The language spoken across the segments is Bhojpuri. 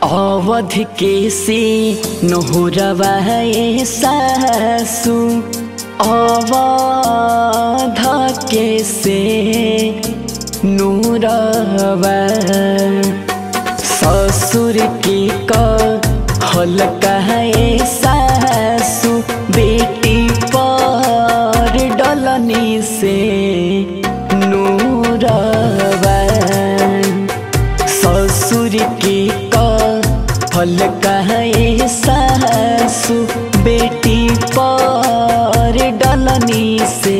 अवध के से नहुरवा सासु अवध के से नूरवा ससुर के कहल कहे सासु बेटी पर डलनी से नूरवा ससुर के कहल कहे सासु बेटी पर डलनी से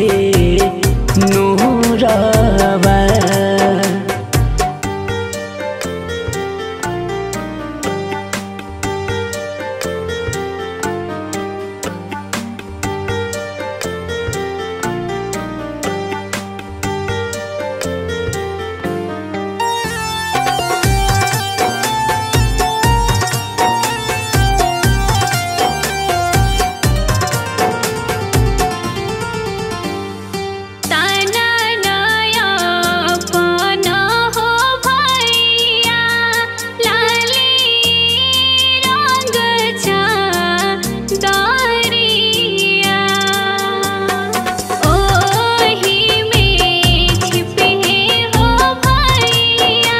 नूरवा ताना नया पाना हो भैया लाली रंग चा दारिया ओही में छिपे हो भैया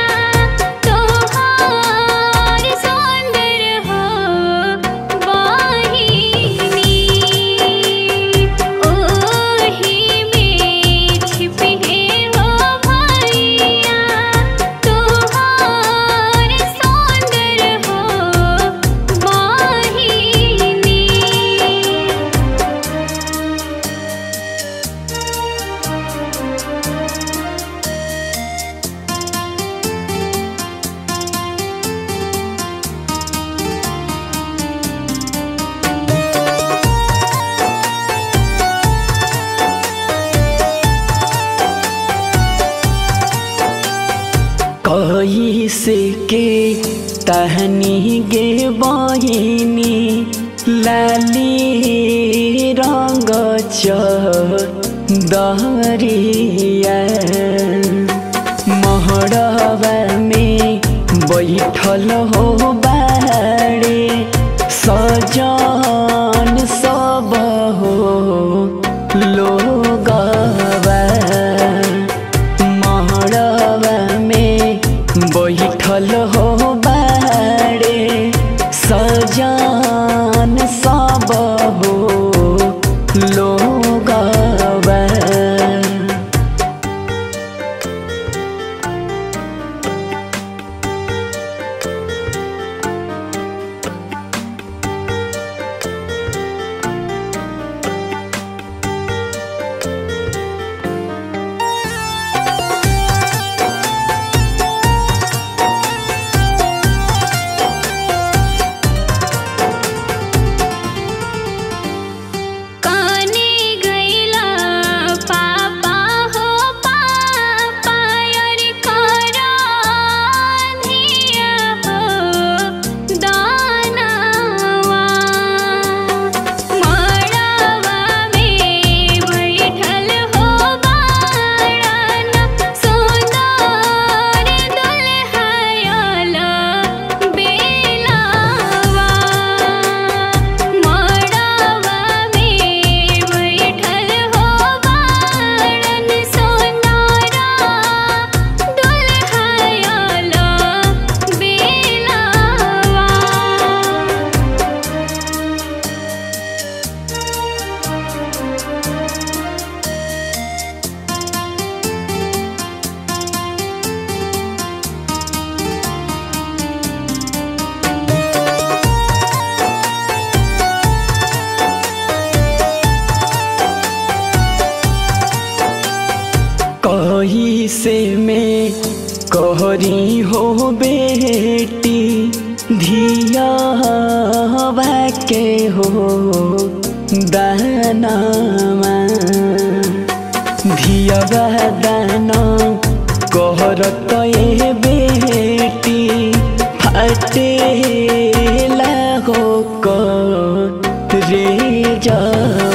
तोहार सुंदर हो वाहिनी ओही में छिपे हो भैया तोहार सुंदर हो वाहिनी कही से के तहनी गे बहिनी लाली रंग दहरिया महड़वा में बैठल हो बाड़े सजन सब हो लोगवा महड़वा में बैठल हो बाड़े सजान सब हो लोगवा काने गैला पापा हो पापा यार करा धिया हो दानवा मड़वा में बैठल हो बाड़न सुंदर दुल्हयला बेलावा मड़वा में बैठल हो बाड़न सोनारा दुल्हयला बेलावा कही से मैं कहरी हो बेटी धिया के हो दानामा धिया दाना कहरत ए बेटी फटे हो रे जा